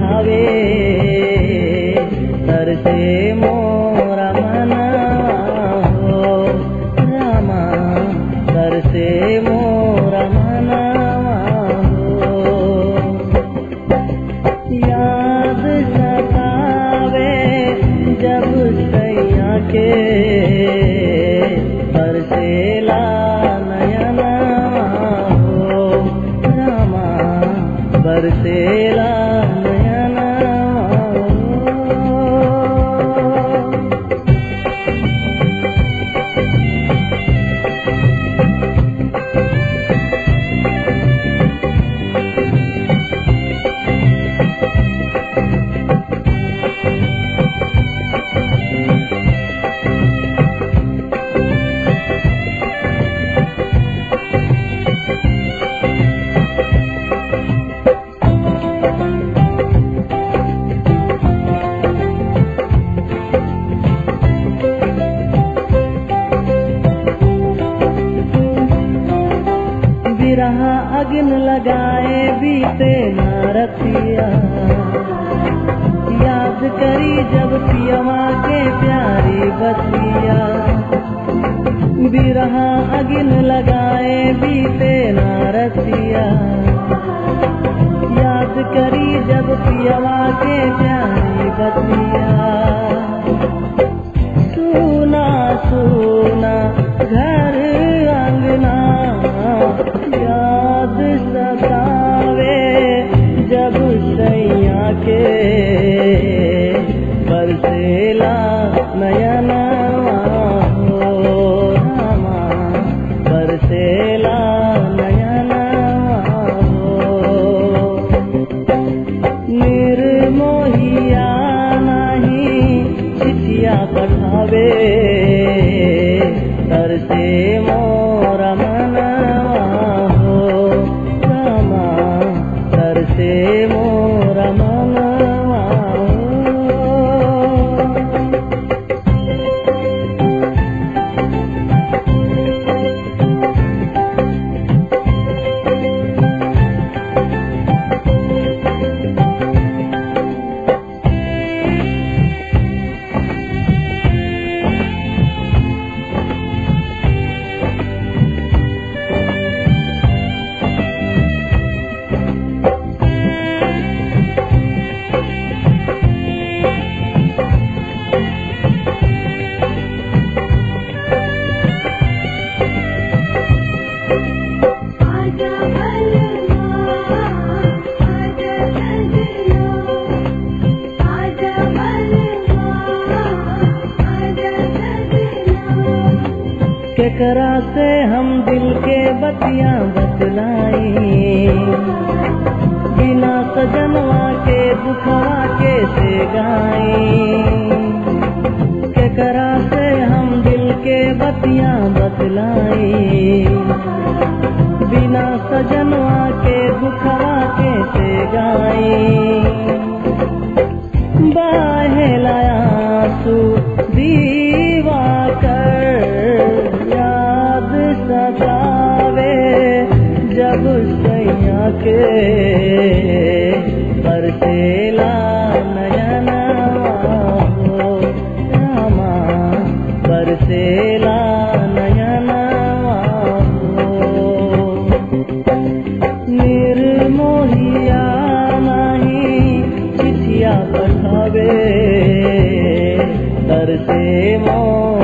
पठावे तर से मोरा मना हो रामा तर से मोरा मना हो याद सतावे जब सैया के बरसेला नयना हो रामा बरसेला नयना हो बिरहा अग्न लगाए बीते नारतिया याद करी जब पियवा के प्यारी बतिया बिरहा अग्न लगाए बीते नारतिया याद करी जब पियवा के प्यारी बतिया सुना सुना घर अंगना याद सतावे जब सैया के बरसेला नयना हो रामा बरसेला नयना हो निर्मोहिया नहीं चिठिया पठावे तर से मोरा मना हो रामा तर से मोरा मना हो आजा बलमा आजा सजना आजा बलमा आजा सजना केकरा से हम दिल के बतिया बतलाई बिना सजनवा के दुखवा के से गाई केकरा से हम दिल के बतिया बतलाई बिना सजनवा के दुखवा के से गाई बाहेलायासु दीवा कर याद सतावे जब सैया के बरसेला नयना हो रामा बरसेला नयना हो निर्मोहिया नहीं चिठिया पठावे तर से मोर